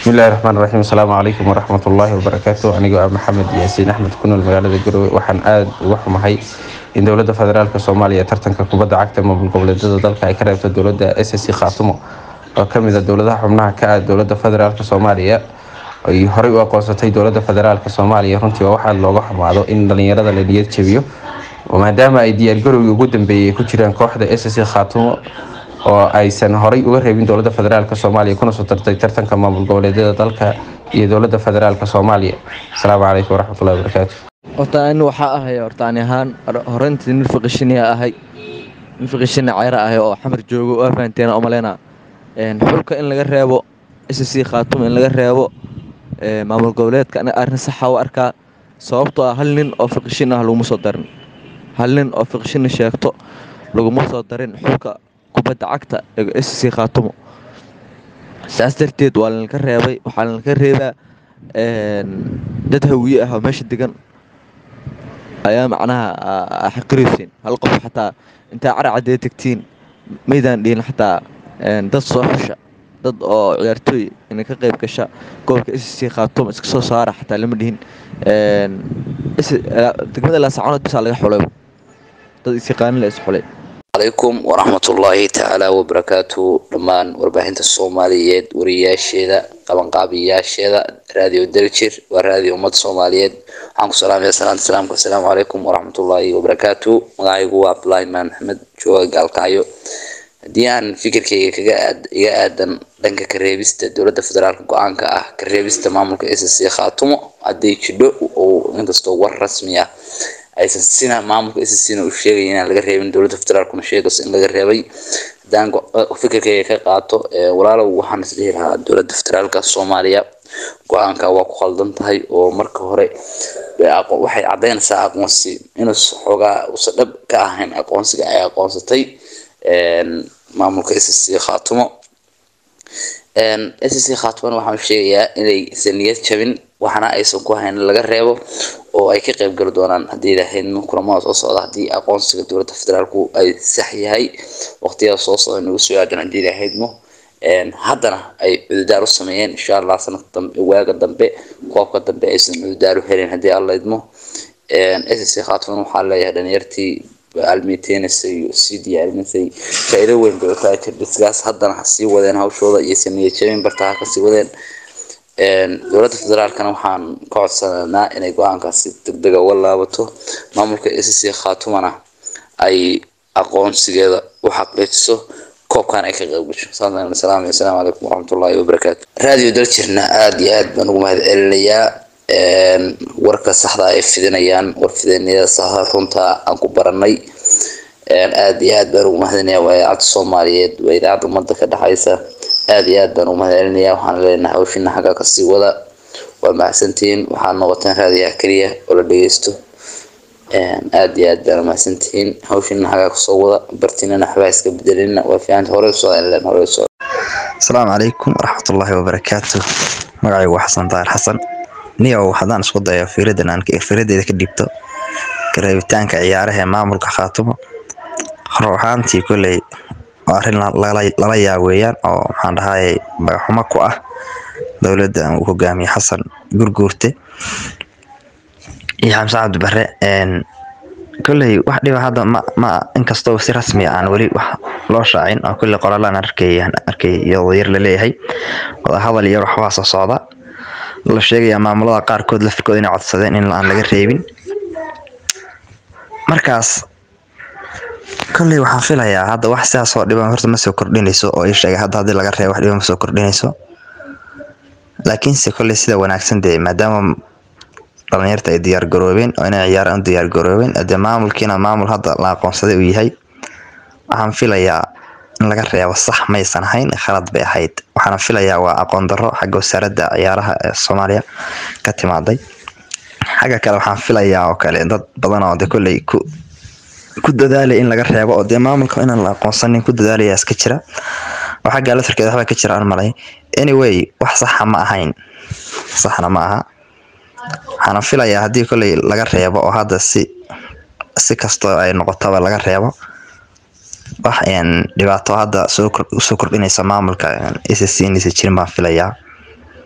bismillahi raxmaan raxiim asalaamu calaykum waraxmat ullaahi wabarakaatu anigoo ah maxamed yaasiin axmed ku nool magaalada garowe waxaan aada uga xumahay in dowladda federaalk soomaaliya tartanka kubadda cagta maamul goboleedyada dalka ay ka reebto dowladda s c khaatumo oo kamid a dowladaha xubnaha ka ah dowladda federaalk soomaaliya ay horey u aqoonsatay dowladda federaalk soomaaliya runtii waa waxaa looga xumaado in dhalinyarada la niyad jabiyo maadaama ay diyaargarowgii ugu dambeeyay ay ku jiraan kooxda s c khaatumo oo aysan horey uga reebin dowladda federaalk soomaaliya kuna soo tartay tartanka maamul goboleedyada dalka iyo dowladda federaalk soomaaliya asalaamu calaykum waraxmatullahi wabarakaatu horta ani waxaa ahay horta ani ahaan horeyntii nin fiqishiniya ahay nin fiqishini ceyra ahay oo xamar joogo waa fahanteena umaleyna xulka in laga reebo s c khaatum in laga reebo maamul goboleedka aniga arrin saxa u arkaa sababtoo ah hal nin oo fiqishin ah laguma soo darin hal nin oo fiqishini sheegto laguma soo darin xulka kubadda cagta ee s c khaatumo saas darteed waa lanaka reebay waxaa lanaka reebaa dad hawiye ah oo meesha degan ayaa macnaha xaqiraysiin hal qof xataa intaa caracadee tegtiin maydaan dhihin xataa dad soo xusha dad oo ciyaartooy inay ka qayb gasha gobolka s c khaatumo iska soo saara xataa lama dhihin degmada laasacanood bisaa laga xulay dad isyaqaanin la is xulay alaykum waraxmatullaahi tacaala wabarakaatu dhammaan warbaahinta soomaaliyeed wariyaasheeda qabanqaabiyaasheeda raadiyo daljir waa raadiyo ummadda soomaaliyeed waxaan ku salaamaya salaanta salaamka asalaamu calaykum waraxmatullaahi wabarakaatu magacaygu waa cabdulaahi maan maxamed jooga gaalkacyo haddii aan fikirkayga kaga iga aadan dhanka kareebista dowladda federaalk go-aanka ah kareebista maamulka s c khaatumo haddii jidho oo inkastoo war rasmi ah aysan sina maamulka scna u sheegay inaan laga reebin dowladda federaalkuna sheegayso in laga reebay haddaan fikirkayga ka qaato walaalow waxaan isdhihi lahaa dowladda federaalka soomaaliya go-aanka waa ku khaldan tahay oo marka hore waxay caddaynaysaa aqoonsi inuus xoogaa usa dhab ka ahayn aqoonsiga ay aqoonsatay maamulka s c khaatumo s c khaatumona waxaan sheegayaa inaysan niyad jabin waxna aysan ku hayn laga reebo oo ay ka qayb gali doonaan haddii lahayd kulamada soo socda haddii aqoonsiga dowladda federaalku ay sax yahay waqtiyada soo socda nagu soo aadan haddii lahaydmo haddana ay cududaar u sameeyeen insha allah sanad dambe waaga dambe koobka dambe aysan cududaar u helin haddii alla idmo s c khaatuman waxaa leeyahay dhalinyartii almiteynasay sii diyaarinisay faa-iido weyn bay utahay jirdhiskaas haddana ha sii wadeen hawshooda iyaysan niyad jabin barta ha kasii wadeen dowladda federaalkana waxaan ka codsananaa inay go-aankaasi degdega uga laabato maamulka s c khaatumana ay aqoonsigeeda u xaqiijiso koobkan ay ka qayb gasho saasaan salaam assalaamu calaykum waraxmatullaahi wabarakaatu raadiyo daljirna aada iyo aad baan ugu mahad celinayaa warka saxda ay fidinayaan war fidaniyada saxda runta aan ku baranay aada iyo aad baan ugu mahadinaya waa idaacadda soomaaliyeed waa idaacadda ummadda ka dhexaysa aada iyo aad baan ugu mahad celinaya waxaan leenahay hawshina xagga kasii wada waa mahadsantihiin waxaad noqoteen raadiyaha keliya oo la dhegeysto aada iyo aad baan mahadsantihiin hawshina xagga kasoo wada bartinana waxbaa iska bedelina waa fiicanta hore usoo len hore usoo asalaamu calaykum waraxmatullaahi wabarakaatu magacaygu waa xasan daahir xasan niyow haddaan isku dayo fiiradan aan fiiradeeda ka dhibto kareebitaanka ciyaaraha ee maamulka khaatumo hor ahaantii kolley waa arrin lala yaaweeyaan oo maxaan dhahay magaxumo ku ah dowladda uu hogaamiye xasan gurguurte iyo xamse cabdi bare kolley wax dhiba hadda ma ma inkastoo si rasmi aan weli wax loo shaacin oo kolley qoraalaan arkay arkay iyadoo yar laleeyahay wadahadal iyo waxbaa soo socda la sheegayaa maamulada qaarkood lafirkooda inay codsadeen in aan laga reebin markaas kolley waxaan filayaa hadda wax sidaas oo dhiban horta ma soo kordhinayso oo ii sheegay hadda haddii laga reebo wax dhiban ma soo kordhinayso laakiinse kolley sida wanaagsan dee maadaama dhalinyarta ay diyaar garoobeen oo inay ciyaaraan u diyaar garoobeen dee maamulkiina maamul hadda la aqoonsaday uu yahay waxaan filayaa in laga reebo sax maysan ahayn khalad bay ahayd waxaana filayaa waa aqoon darro xagga wasaaradda ciyaaraha ee soomaaliya ka timaaday xagga kale waxaan filayaa oo kale dad badan oo de kolley ku ku dadaalaya in laga reebo oo dee maamulka inaan la aqoonsanin ku dadaalaya iska jira oo xagga laftarkeeda waxbaa ka jira aan malay anyway wax saxa ma ahayn saxna ma aha waxaana filayaa haddii kolley laga reebo oo hadda si si kastoo ay noqotaba laga reebo wax dhibaato hadda soo kordhinaysa maamulka s c inaysa jirin baan filayaa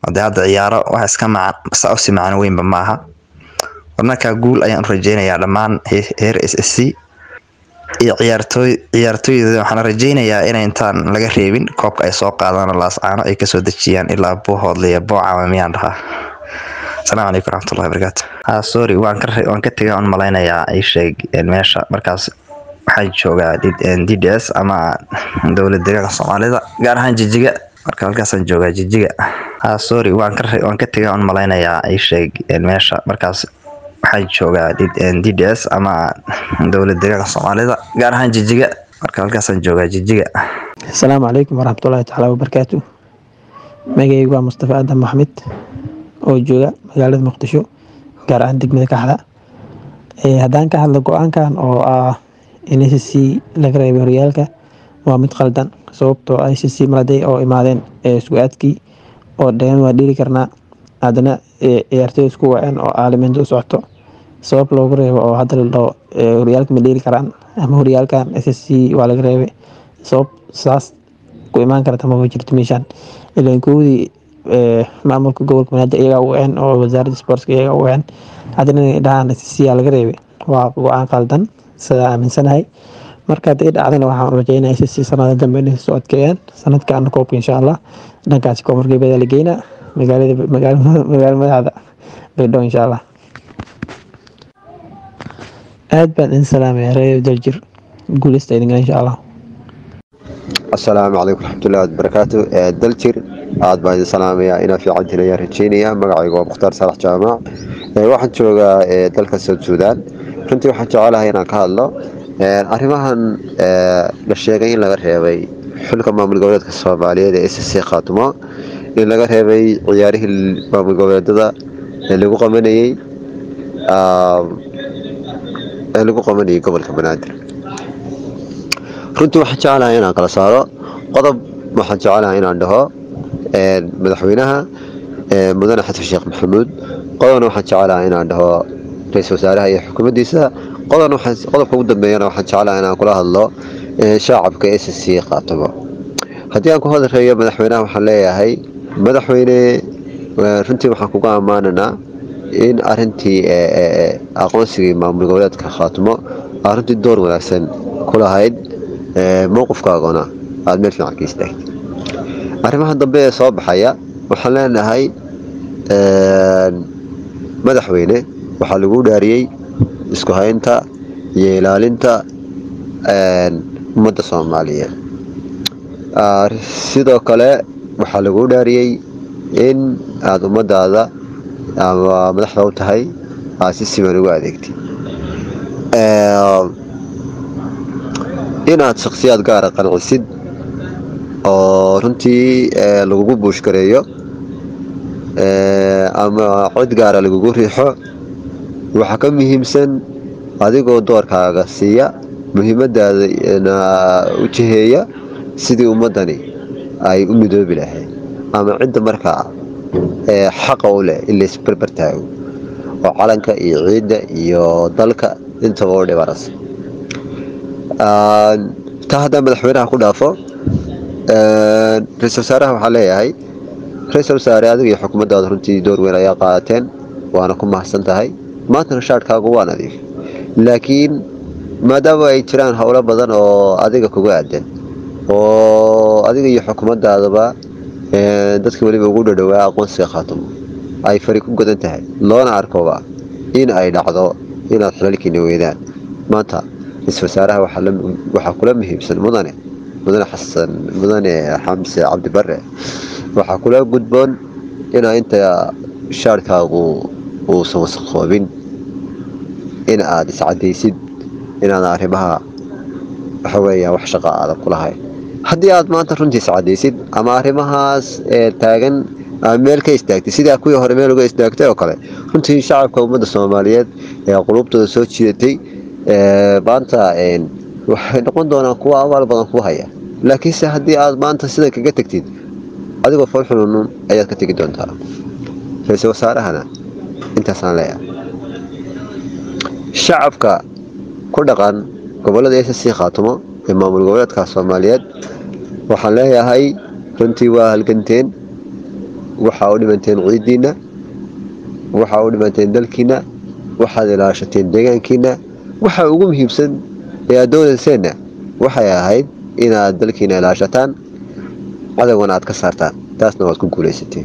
de hadda ciyaaro wax iska macan saa usi macno weynba maaha markaa guul ayaan u rajeynayaa dhammaan heer s s c iyo ciyaartooy ciyaartooyda waxaan rajeynayaa inay intaan laga reebin koobka ay soo qaadaan laascaano ay kasoo dejiyaan ilaa buuhoodle iyo boocama miyaan dhahaa asalaamu calaykum waraxmatullahi wabarakaatu ha sorry waan ka waan ka tegay aan malaynayaa ii sheeg meesha markaas waxaan joogaa d d s ama dowlad deegaanka soomaalida gaar ahaan jijiga marka halkaasaan joogaa jijiga ha sorry waan ka waan ka tegay aan malaynayaa ii sheeg meesha markaas waxaan joogaa d d s ama dowlad deegaanka soomaalida gaar ahaan jijiga marka halkaasaan joogaa jijiga asalaamu calaykum waraxmatullaahi tacaala wabarakaatu magacaygu waa mustafa aadan maxmed oo jooga magaalada muqdisho gaar ahaan degmada kaxda haddaan ka hadlo go-aankan oo ah in c c laga reebay horyaalka waa mid qaldan sababtoo i c c maladay oo imaadeen isku-aadkii oo dheen waa dhiri karnaa haddana ciyaartooy isku waceen oo aalimiinta u socoto sabab loogu reebo oo hadda la dhaho horyaalka ma dheeri karaan ama horyaalkan s s c waa laga reebay sabab saas ku imaan karta maba jirto meeshaan ilan koodii maamulka gobolka banaadir iyagaa u waceen oo wasaaradda sportska iyagaa u waceen haddana inay dhahaan s c aa laga reebay waa go-aan qaldan sidaa aaminsanahay marka hadday dhacdana waxaan rajeynaya s c sanada dambe inay soo adkeeyaan sanadkaana koobka insha allah dhankaasi koonfur galbeed la geynaa magaalada magaala madaxda baydhabo insha allah aad baan idin salaamaya reer daljir guuleysta idinka insha allah asalaamu calaykum waraxmatullahi wabarakaatu daljir aad baan idin salaamayaa inaa fiicantiin ayaan rajeynayaa magacayga waa mukhtaar saalax jaamac waxaan joogaa dalka south sudan runtii waxaan jecelahay inaan ka hadlo arrimahan la sheegay in laga reebay xulka maamul goboleedka soomaaliyeed ee s c khaatumo in laga reebay ciyaarihii maamul goboleedada ee lagu qabanayey ee lagu qabanayay gobolka banaadir runtii waxaan jecelahay inaan kala saaro qodob waxaan jecelahay inaan dhaho madaxweynaha mudane xasan sheekh maxamuud qodobna waxaan jecelahay inaan dhaho ra-iisul wasaaraha iyo xukuumaddiisa qodobna qodobka ugu dambeeyana waxaan jecelahay inaan kula hadlo shaacabka s c qaatumo haddii aan ku hodareeyo madaxweynaha waxaan leeyahay madaxweyne runtii waxaan kuga ammaananaa in arintii aqoonsigii maamul goboleedka khaatumo aa runtii door wanaagsan ku lahayd mowqifkaaguna aada meel fiican ka istaagtay arrimaha dambe ee soo baxaya waxaan leenahay madaxweyne waxaa lagu dhaariyey isku haynta iyo ilaalinta ummadda soomaaliyeed sidoo kale waxaa lagu dhaariyey in aada ummadaada ama madaxda u tahay aad si siman ugu adeegtay inaad shakhsiyaad gaara qancisid oo runtii lagugu buushgareeyo ama cod gaara lagugu riixo waxaa ka muhiimsan adigoo doorkaaga siiya muhiimadaadana u jiheeya sidii ummadani ay u midoobi lahayd ama cidda markaa xaqa u leh in laysbarbar taago oo calanka iyo ciidda iyo dalka intaba u dhibanaysa taa haddaan madaxweynaha ku dhaafo ra-isul wasaaraha waxaa leeyahay ra-isul wasaare adiga iyo xukuumaddaada runtii door weyn ayaa qaadateen waana ku mahadsan tahay maantana shaadhkaagu waa nadiif laakiin maadaama ay jiraan howlo badan oo adiga kuga aadan oo adiga iyo xukuumaddaadaba dadka weliba ugu dhadhowaa aqoonsiga khaatumo ay fari ku godan tahay loona arkoba in ay dhacdo inaad xilalkiina weydaan maanta ra-isul wasaaraha waxaa kula muhiimsan mudane mudane xasan mudane xamse cabdi bare waxaa kula gudboon inaa inta shaarkaagu uusan wasaqoobin in aad iscadaysid inaadan arrimaha waxaweeya wax shaqa aadan kulahayn haddii aad maanta runtii iscadaysid ama arrimahaas taagan meel ka istaagtay sidaa kuwii hore meel uga istaagtay oo kale runtii shacabka ummadda soomaaliyeed ee qulubtooda soo jiidatay maanta waxay noqon doonaan kuwa abaal badan ku haya laakiinse haddii aad maanta sida kaga tegtid adigoo foolxununun ayaad ka tegi doontaa ra-iisul wasaarahana intaasaan leeyahay shacabka ku dhaqan gobolada s c khaatumo ee maamul goboleedka soomaaliyeed waxaan leeyahay runtii waa halganteen waxaa u dhimanteen ciidiina waxaa u dhimanteen dalkiina waxaad ilaashateen deegaankiina waxa ugu muhiimsan ee aad doonayseenna waxay ahayd inaad dalkiina ilaashataan cadowgana aad ka saartaan taasna waad ku guulaysateen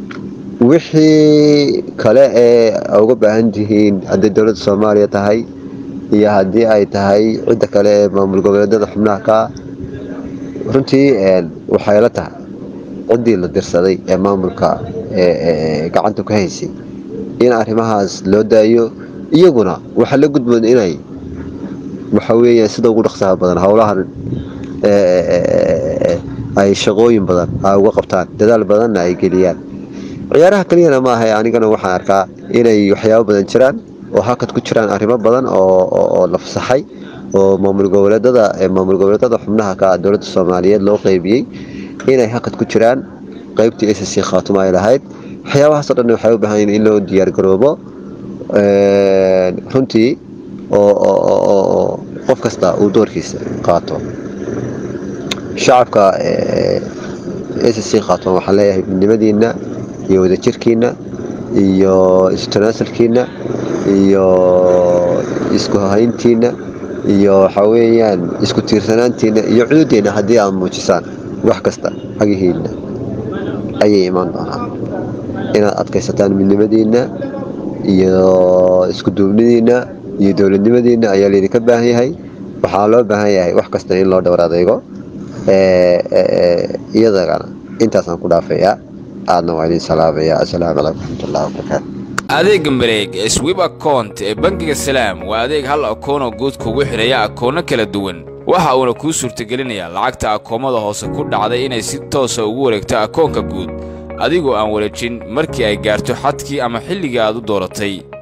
wixii kale ee uga baahan tihiin hadday dowladda soomaaliya tahay iyo haddii ay tahay cidda kale ee maamul goboleedyada xubnaha ka runtii waxay la tahay ciddii la dirsaday ee maamulka gacanta ku haysay in arrimahaas loo daayo iyaguna waxaa la gudboon inay waxa weeyaan sida ugu dhaqsaha badan howlahan ay shaqooyin badan ay uga qabtaan dadaal badanna ay geliyaan ciyaaraha keliyana ma ahay anigana waxaan arkaa inay waxyaabo badan jiraan oo hakad ku jiraan arrimo badan oo la fasaxay oo maamul goboleedada maamul goboleedada xubnaha ka dowladda soomaaliyeed loo qeybiyey inay hakad ku jiraan qeybtii s c khaatuma ay lahayd waxyaabahaasoo dhan waxay u baahan yihin in loo diyaargaroobo runtii oo qof kasta uu doorkiisa qaato shacabka s c khaatuma waxaan leeyahay midnimadiina iyo wadajirkiina iyo istanaasalkiina iyo isku hayntiina iyo waxa weeyaan isku tiirsanaantiina iyo cududeena haddii aad muujisaan wax kasta xagihiina ayay imaan doonaan inaad adkaysataan midnimadiina iyo isku duubnidiina iyo dowladnimadiina ayaa laydinka baahan yahay waxaa loo baahan yahay wax kasta in loo dhowr adeego iyadagana intaasaan ku dhaafayaa aadna waa idin salaamaya assalaamu calaykum waraxmatullahi wabarakaatu adeega mareeg ee swib account ee bangiga salaam waa adeeg hal akoonoo guud kugu xidhaya akoono kala duwan waxa uuna kuu suurtagelinayaa lacagta akoomada hoose ku dhacday inay si toosa ugu wareegto akoonka guud adigoo aan wareejin markii ay gaarto xadkii ama xilligii aad u dooratay